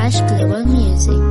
Rush Global Music.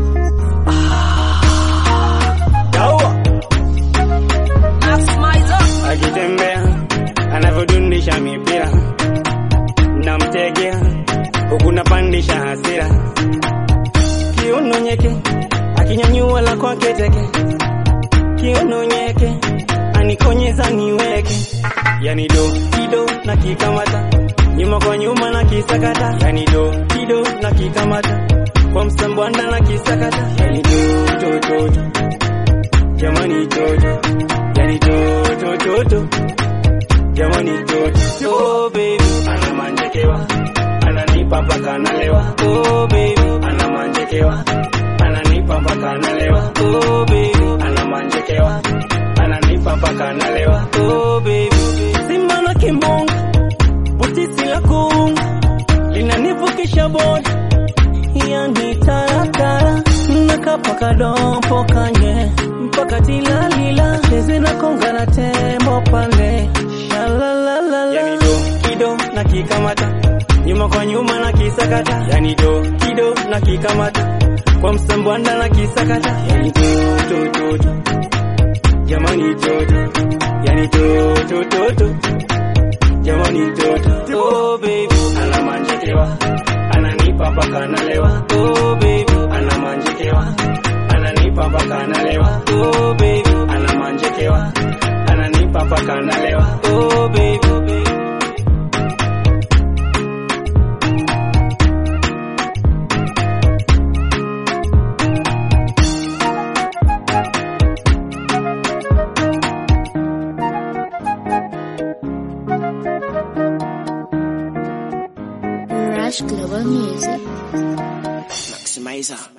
akitembea anavyodundisha mipira namtegea huku napandisha hasira kiuno nyeke akinyanyua la kwake teke kiuno nyeke anikonyeza niweke yani do kido na kikamata nyuma kwa nyuma na kisakata yani do kido na kikamata kwa msambwanda na kisakata yani do do do do jamani toto yani toto toto jamani toto oh baby anamanjekewa ananipa mpaka analewa oh baby anamanjekewa ananipa mpaka analewa oh baby anamanjekewa ananipa mpaka analewa oh baby simba na kimbonga butisi la kuunga linanivukisha boda yani taratara nakapaka dompo kanye mpaka tilalila cheze na konga na tembo pale shalalalala yani do kido na kikamata nyuma kwa nyuma na kisakata yani do kido na kikamata kwa msambwanda na kisakata yani do do do do jamani toto yani toto toto jamani toto oh baby anamanjekewa ananipa mpaka analewa oh baby anamanjekewa ananipa mpaka analewa oh baby anamanjekewa ananipa mpaka analewa oh baby Rush Global Music. Maximizer